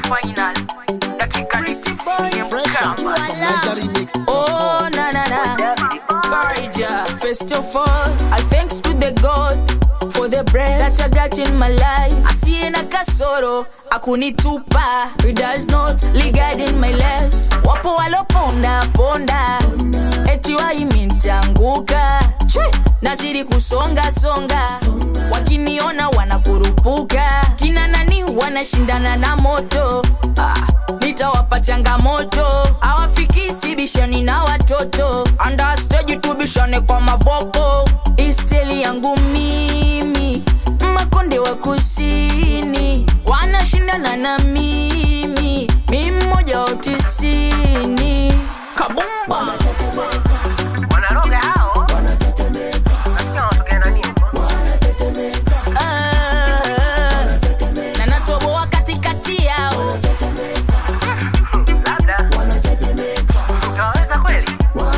final dakika ni CCM Fresh out from Niger Remix. Oh, na na na. Courage, yeah. First of all, I thanks to the God for the breath that I got in my life. Asiye na kasoro, akunitupa. He does not ligard in my legs. Wapo waloponda ponda, eti waimintanguka. Nazidi kusonga songa, wakiniona wanakurupuka. Kina nani wanashindana na moto ah, nitawapa changamoto hawafikisi bishani na watoto andastage tu bishane kwa maboko isteli yangu mimi makonde wa kusini wanashindana na mimi mi mmoja wa tisini kabumba wanaroga hao nasikia wanatokea na nini ah, na natoboa katikati yao labda utawaweza kweli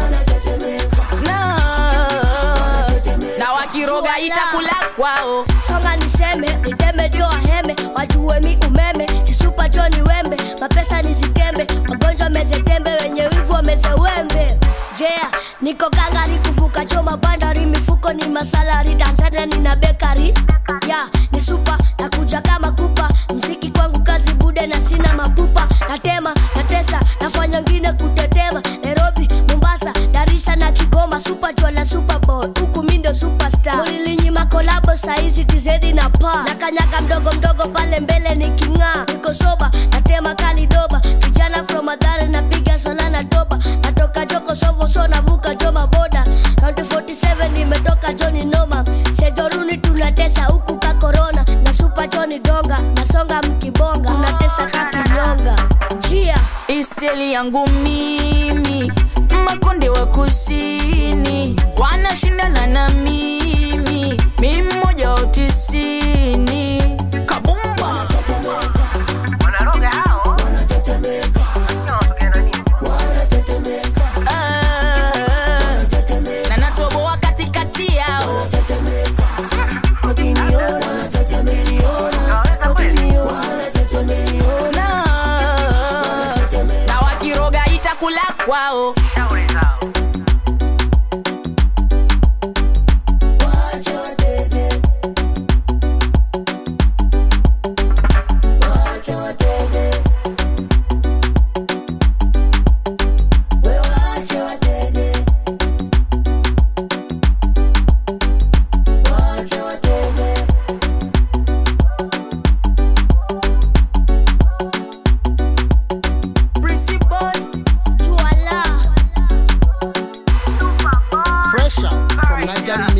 na, na wakiroga itakula kwao songa niseme niteme jo waheme wajue mi umeme sisupa jo ni wembe mapesa nizikembe wagonjwa mezetembe wenye wivu wameze wembe jea niko gangari kuvuka jo mabandari mifuko ni masalari tanzania nina bekari ya ni supa nakuja kama kupa mziki kwangu kazi bude na sina mapupa natema natesa nafanya ngine kutetema nairobi mombasa darisa na kigoma supa jwala super bowl huku mindo superstar mulilinyima kolabo saizi kizedi na pa na kanyaga mdogo mdogo pale mbele niking'aa niko soba natema kalidoba kijana from madhare napiga sola na toba natoka joko sovo so navuka joma boda kaunti 47 nimetoka joni noma sejoruni tunatesa huku ka korona na supa joni donga nasonga mkibonga unatesa kakinyonga jia isteli yangu mimi makonde wa kusini wanashindana na mimi mi mmoja wa tisini kabumba wanaroga hao nasikia wanatokea na nini ah, na natoboa katikati yao utawaweza kweli na, na wakiroga itakula kwao shauri zao principal juala Fresh out from Niger Remix.